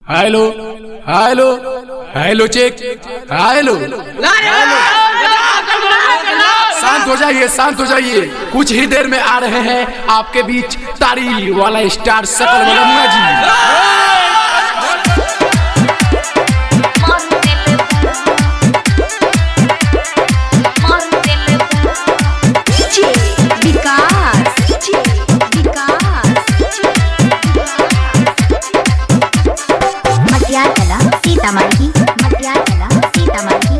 hello hello hello check hello शांत हो जाइए शांत हो जाइए कुछ ही देर में आ रहे हैं आपके बीच तारी वाला स्टार सकल मलमुआ जी विकास मटियार कला सीतामढ़ी मटियार कला सीतामढ़ी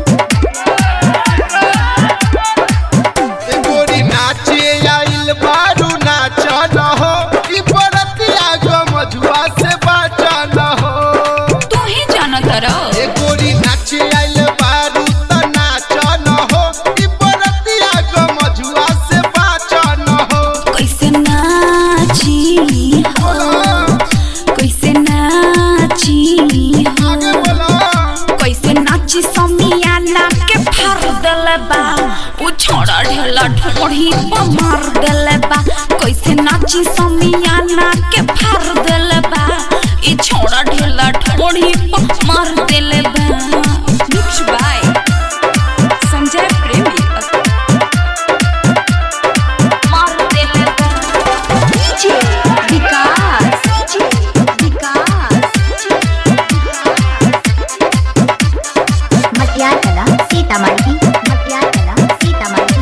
गोरी नाचे आइल बारू नाच न हो ई बरतिया गो मजुआ से बाचा न हो तू ही जाना तारा ए गोरी नाचे आइल बारू त नाच न हो ई बरतिया गो मजुआ से बाचा न हो कैसे नाची हो कैसे नाची हो आगे बोला कैसे नाची समियाना के फार देले बा उ छोड़ा ढेला ढोढ़ी पर मार देले बा कैसे नाची समियाना के फार देले बा ई छोड़ा ढेला ढोढ़ी पर मार देले बा मिक्स बाय संजय प्रेमी मार देले बा विकास विकास मटियार कला सीतामढ़ी मटियार कला सीतामढ़ी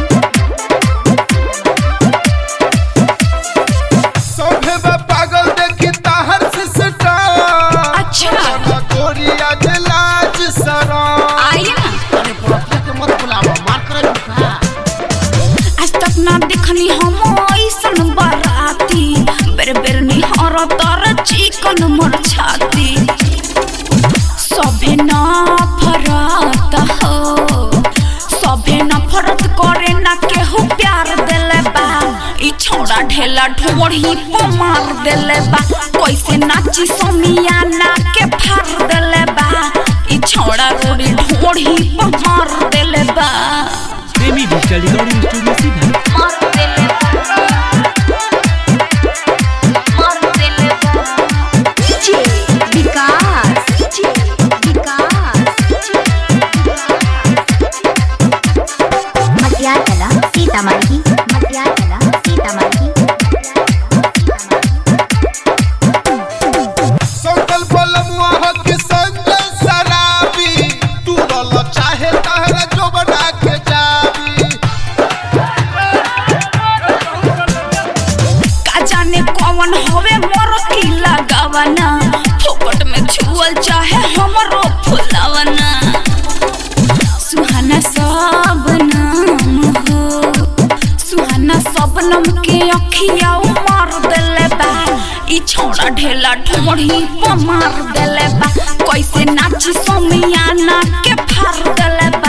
सोभे बा पागल देखी ताहर से सटा अच्छा गोरी आज लाज सरा आइए ना अरे पुरखा के मत बुलावा मार कर झुका आज तक ना देखनी हम ऐसन बराती बेर बेर निहर तर चिकन मोर छाती सभे ना फरत हो सभे ना फरत करे ना केहू प्यार देले बा ई छोड़ा ढेला ढोढ़ी पर मार देले बा कैसे नाची समियाना के फार देले बा ई छोड़ा रोड़ी ढोढ़ी पर मार देले बा प्रेमी डिजिटल रिकॉर्डिंग स्टूडियो सीधा मार देले बा मार देले बा विकास विकास मटियार कला सीतामढ़ी मटियार कला सीतामढ़ी संकल बलमुआ हो कि संजय शराबी तू रल चाहे तहरा जो बना के जाबी का जाने कौन होवे मोर की लगावना फोकट में छुअल चाहे हमरो फुलावना सुहाना सब नाम हो सुहाना सब नम के अखिया मार देले बा ई छोड़ा ढेला ढोढ़ी पर मार देले बा कैसे नाची समियाना के फार देले बा